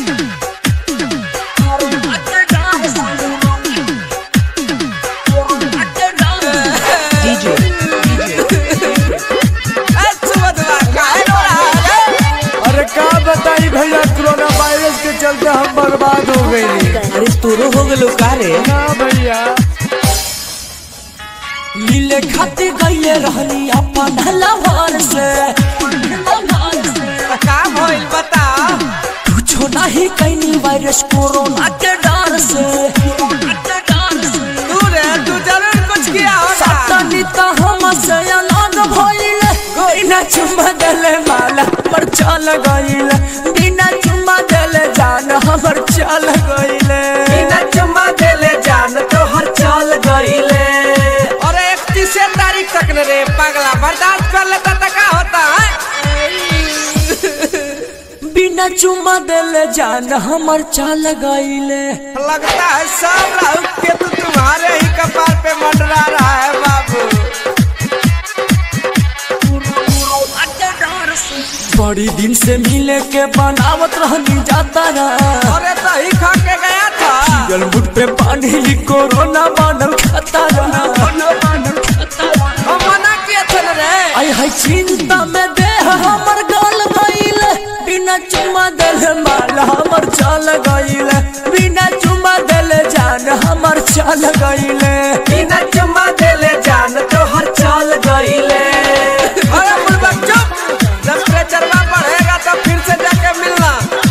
DJ, अरे का बताई भैया कोरोना वायरस के चलते हम बर्बाद हो गई अरे तोरो हो गलो का रे ना भैया मिले खाते गईले रहनी अपन हलावार से का भइल बता कुछो नहीं कैनी वायरस कोरोना के डर से तू रे तू जरूर कुछ किया होगा सतनी तो हम से अलग भइले बिना चुम्मा देले माला पर चल गइले बिना चुम्मा देले जान हमर चल गइले बिना चुम्मा देले जान तो हर चल गईले और इकतीस तारीख तक न रे पगला बर्दाश्त कर लेता तो का होता है बिना चुम्मा देले जान हमर चल गइले लगता है सब राहु के तू तुम्हारे ही कपार पे मंडरा रहा है बाबू बड़ी दिन से मिले के बनावत रहनी जाता रहा अरे दही खा के गया था गलमुट पे पानी ही कोरोना बनल खाता रहा हम मना किए थे न रे आई है चिंता में देह हमर गल गईल बिना चुम्मा देले माल हमर चल गईल बिना चुम्मा देले जान हमर चल गईल बिना चुम्मा देले जान तो हर चल गईले अरे बुलबक चुप जब प्रेचरवा बढ़ेगा तो फिर से जाके मिलना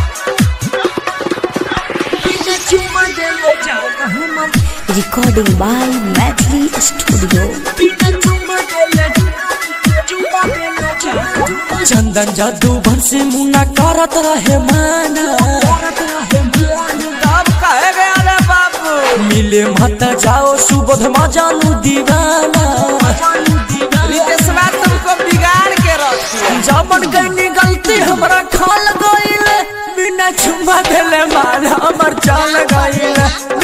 बिना चुम्मा देले जान हमर Recording by Medley Studio. बिना चुम्मा देले चुम्मा देले जान चंदन जादू भरसे मुन्ना करत रहे माना करत रहे माना अब कहे गया रे बाबू मिले मत जाओ सुबोध मजानू दीवाना रितेशवा तुमको बिगाड़ के रखी जामन कहीं गलती हमरा खाल गईल बिना चुम्मा देले माल हमर चाल गईल